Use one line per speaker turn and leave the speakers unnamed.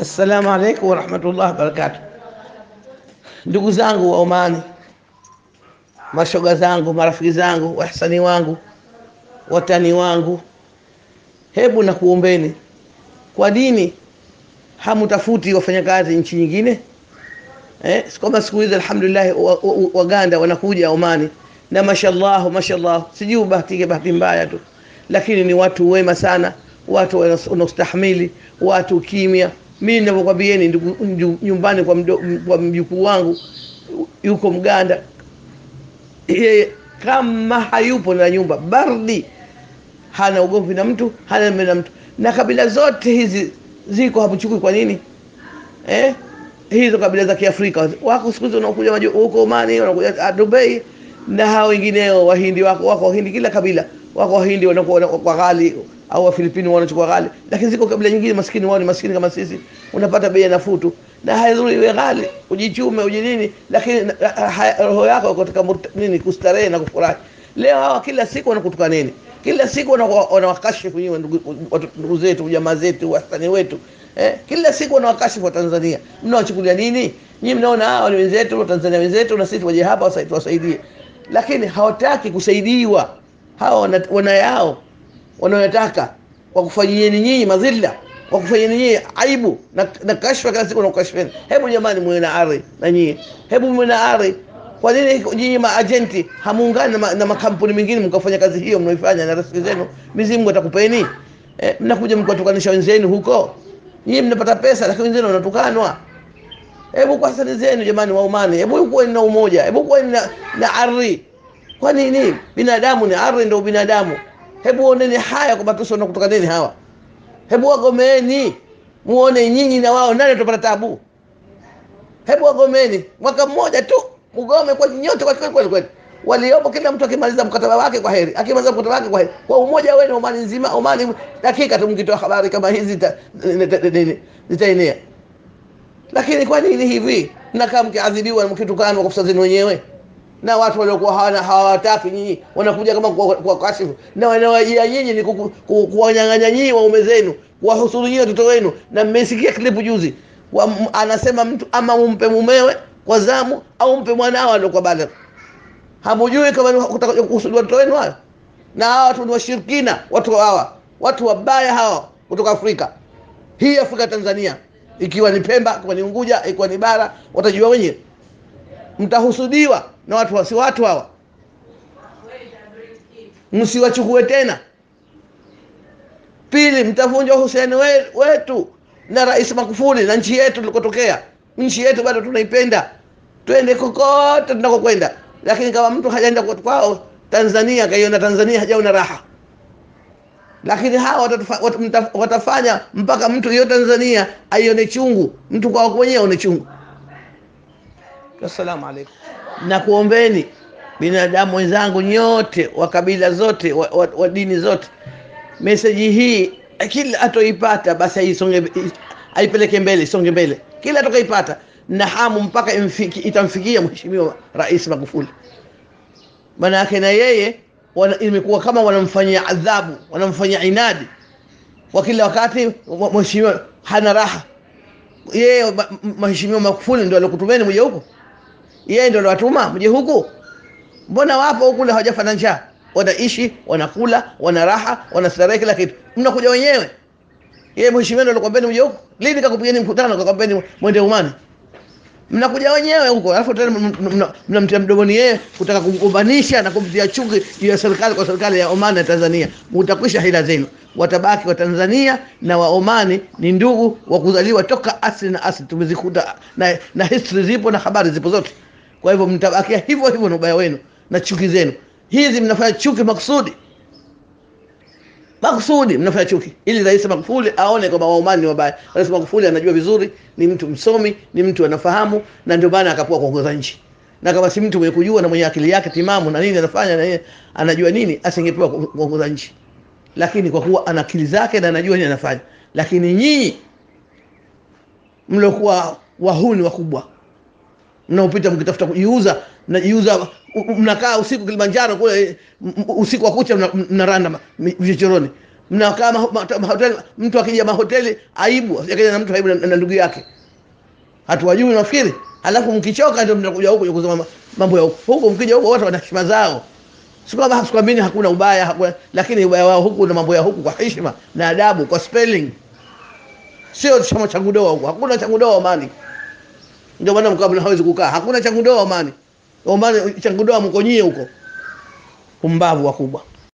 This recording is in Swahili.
Assalamu alaikum warahmatullahi wabarakatuh. Ndugu zangu wa Omani, mashoga zangu, marafiki zangu, wahsani wangu, watani wangu, hebu na kuombeni, kwa nini hamutafuti wafanyakazi nchi nyingine? Eh, kama siku hizi alhamdulillah Waganda wa, wa wanakuja Omani na mashallah mashallah, sijui bahatike bahati mbaya tu, lakini ni watu wema sana, watu wanaostahimili, watu kimya mimi ninavyokwambieni ndugu, nyumbani kwa, kwa mjukuu wangu yuko Mganda, yeye kama hayupo na nyumba bardi, hana ugomvi na mtu, hana na mtu, na kabila zote hizi ziko hapuchukui. Kwa nini eh? Hizo kabila za Kiafrika wako siku hizi wanakuja huko Omani, wanakuja Dubai na hao wengineo, Wahindi wako wako Wahindi, kila kabila wako Wahindi wanakuwa kwa ghali au Wafilipini wanachukua ghali, lakini ziko kabila nyingine maskini, wao ni maskini kama sisi, unapata bei nafuu tu, na haidhuru iwe ghali, ujichume uji nini, lakini roho yako katika nini, kustarehe na kufurahi. Leo hawa kila siku wanakutuka nini, kila siku wanawakashifu nyinyi ndugu zetu, jamaa zetu, wastani wetu eh, kila siku wanawakashifu wa Tanzania. Mnawachukulia nini nyinyi? Mnaona hawa ni wenzetu wa Tanzania, wenzetu, na sisi waje hapa tuwasaidie, lakini hawataki kusaidiwa. Hawa wana, wana yao wanayotaka wakufanyieni nyinyi madhila, wakufanyieni nyinyi aibu na, na kashfa kila siku nakukashfeni. Hebu jamani, mwe na ari na nyinyi, hebu mwe na ari. Kwa nini nyinyi maajenti hamuungani na, na makampuni mengine mkafanya kazi hiyo mnaoifanya na rafiki zenu? Mwenyezi Mungu atakupeni eh, mnakuja mkatukanisha wenzenu huko, nyinyi mnapata pesa, lakini wenzenu wanatukanwa. Hebu kwa sani zenu jamani, waumani, hebu kuwa na umoja, hebu kuwa na, na ari. Kwa nini binadamu ni ari, ndio binadamu Hebu oneni haya kwa matusi na kutoka nini hawa, hebu wagomeni, muone nyinyi na wao nani atapata tabu. Hebu wagomeni mwaka mmoja tu, mgome kwa nyote kwa kweli kweli. Waliopo kila mtu akimaliza mkataba wake kwa heri, akimaliza mkataba wake kwa heri, kwa umoja wenu Omani nzima, Omani dakika tu mkitoa habari kama hizi zitaenea. Lakini kwa nini hivi mnakaa mkiadhibiwa mkitukanwa kwa zenu wenyewe na watu waliokuwa hawana hawataki nyinyi, wanakuja kama kwa kashifu na wanawajia nyinyi ni kuwanyang'anya nyinyi waume zenu, kuwahusuru nyinyi watoto wenu. Na mmesikia klipu juzi, anasema mtu ama umpe mumewe kwa zamu au mpe mwanao aliokuwa bale. Hamujui kama kutaka kuhusuru watoto wenu hayo? Na hawa watu ni washirikina, watu hawa watu wabaya hawa kutoka Afrika hii, Afrika Tanzania, ikiwa ni Pemba, ikiwa ni Unguja, ikiwa ni bara, watajua wenyewe mtahusudiwa na watu wasi watu hawa, msiwachukue tena. Pili, mtavunja uhusiano we, wetu na Rais Magufuli na nchi yetu tulikotokea. Nchi yetu bado tunaipenda, twende kokote tunakokwenda, lakini kama mtu hajaenda kwao Tanzania kaiona Tanzania hajaona raha, lakini hawa watafanya, watafanya mpaka mtu hiyo Tanzania aione chungu, mtu kwao mwenyewe aone chungu. Assalamu alaikum. Na kuombeni binadamu wenzangu nyote wa kabila zote wa, wa, wa dini zote, meseji hii kila atoipata basi aisonge, aipeleke mbele, isonge mbele, kila atakaipata na hamu mpaka imfiki, itamfikia Mheshimiwa Rais Magufuli. Maana yake na yeye imekuwa kama wanamfanyia adhabu, wanamfanyia inadi kwa kila wakati. Mheshimiwa hana raha, yeye Mheshimiwa Magufuli ndio alikutumeni mje huko yeye ndio aliwatuma mje huku? Mbona wapo huku kule hawajafanya njaa, wanaishi wanakula, wana raha, wanastarehe kila kitu, mnakuja wenyewe. Yeye mheshimiwa ndio alikwambia mje huku? Lini kakupigeni mkutano kakwambia mwende Umani? Mnakuja wenyewe huko, alafu tena mnamtia mdomoni yeye kutaka kumgombanisha na kumtia chuki juu ya serikali kwa serikali ya Oman na Tanzania. Mtakwisha hila zenu, watabaki wa Tanzania na wa Omani ni ndugu wa kuzaliwa toka asili na asili, tumezikuta na, na history zipo na habari zipo zote. Kwa hivyo mtabakia hivyo hivyo na ubaya wenu na chuki zenu hizi. Mnafanya chuki makusudi, makusudi mnafanya chuki ili Rais Magufuli aone kwamba Waomani ni wabaya. Rais Magufuli anajua vizuri, ni mtu msomi, ni mtu anafahamu, na ndio maana akapewa kuongoza nchi. Na kama si mtu mwenye kujua na mwenye akili yake timamu na nini anafanya na yeye anajua nini, asingepewa kuongoza nchi. Lakini kwa kuwa ana akili zake na anajua nini anafanya. Lakini nyinyi mliokuwa wahuni wakubwa mnaopita mkitafuta kujiuza, mnajiuza, mnakaa usiku Kilimanjaro kule usiku wa kucha mnaranda vichochoroni, mnakaa maho- ma- mahoteli mtu akija mahoteli aibu akaja na mtu aibu na, na ndugu yake hatuwajui nafikiri alafu mkichoka ndio mnakuja huku kuja kusema ma- mambo ya huku huku mkija huku wote wana heshima zao si kwamba sikwambini hakuna ubaya hakuna, lakini ubaya wao huku na mambo ya huku kwa heshima na adabu kwa spelling sio chama cha kudoa huku hakuna cha kudoa Omani ndio maana mkabla hawezi kukaa hakuna cha kudoa Omani Omani cha kudoa mko nyie huko pumbavu wakubwa